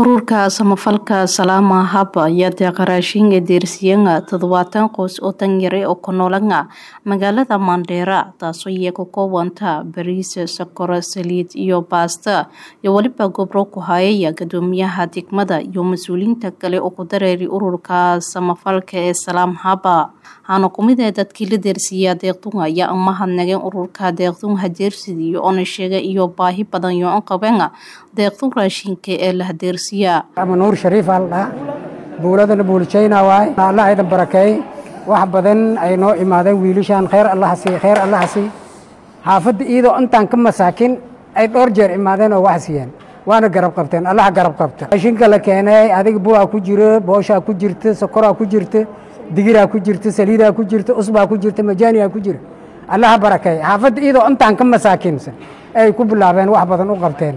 ururka samafalka salaama haba ayaa deeqa raashinka deersiyanga toddobaatan qoys oo tanyare oo ku noolanga magaalada mandheera taasoo iyaga koobanta bariis sokoro saliid iyo baasta iyo weliba gobro ku hayaya gadoomiyaha degmada iyo mas-uuliyiinta kale oo ku dareeri ururka samafalka ee salaam haba waxaana kumid ee dadkii la deersiiyaa deeqdunga ayaa umahadnageen ururka deeqdunga deersidiyo oona sheega iyo baahi badan yo an qabenga deeqdun raashinka ee la hadeersiyaa ama nuur shariif aa la dhaha buuladana buulijayna waay allah aydan barakeey wax badan ay noo imaadeen wiilishaan khayr allaha sii khayr allaha sii xaafadda iyadoo intaan ka masaakin ay dhowr jeer imaadeen oo wax siiyeen waana garab qabteen allaha garab qabta raashinka la keenay adiga buwaa ku jiro booshaa ku jirta sokoraa ku jirta digiraa ku jirta saliidaa ku jirta usbaa ku jirta majaaniyaa ku jira allaha barakeey xaafadda iyadoo intaan ka masaakinsan ay ku bilaabeen wax badan u qabteen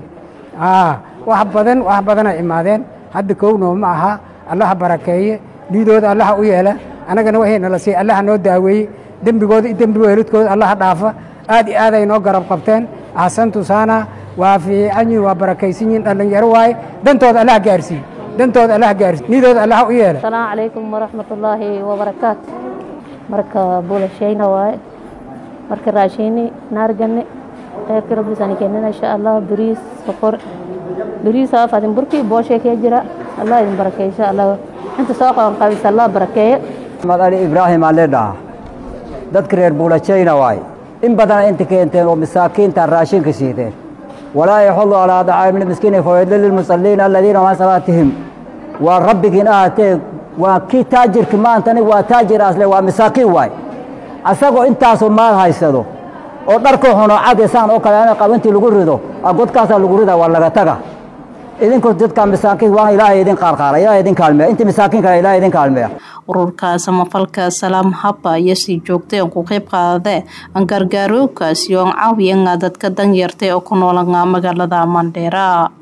wax badan wax badana imaadeen hadda kownoo ma aha allaha barakeeye dhiidooda allaha u yeela annagana waxay nala siiy allaha noo daaweeye dembigooda iyo dembi weelidkooda allaha dhaafa aad iyo aad ay noo garab qabteen axsantu saana waa fiican yihin waa barakaysan yihin dhallinyaro waaye dantooda allaha gaarsiiye dantooda allaha gaarsiiye dhiidooda allaha u yeela asalaamu calaykum waraxmatullaahi wabarakaatu marka bulashayna waaye marka raashiini naargane kheyrka rabbiisani keenina insha allah bariis sokor bariisa fadin burkii booshay kee jira allah idin barakeeye insha allah inta soo qaban qabisa allah barakeeye maxamed ali ibraahim aan leedhaha dadka reer buulajayna waay in badana inta keenteen oo masaakiinta raashinka siideen walaa yaxudu calaa dacaami lmiskiini fawaydli lilmusalliina aladiina maa salaatihim waa rabbigiin ahatee waa kii taajirki maanta aniga waa taajir asle waa masaakiin waay asagoo intaasoo maal haysado oo dharka xuno cadisaan oo kale qab intii lagu rido godkaasaa lagu rida waa laga taga idinku dadka masaakiin waa ilaahay idin qaarqaara ilaahay idin kaalmeeya intii masaakiin kale ilaahay idin kaalmeeya ururka samafalka salaam haba ayaa sii joogtay oo ku qayb qaadade gargaarookaasi oo caawiyan dadka danyartay oo ku noolanga magaalada mandheera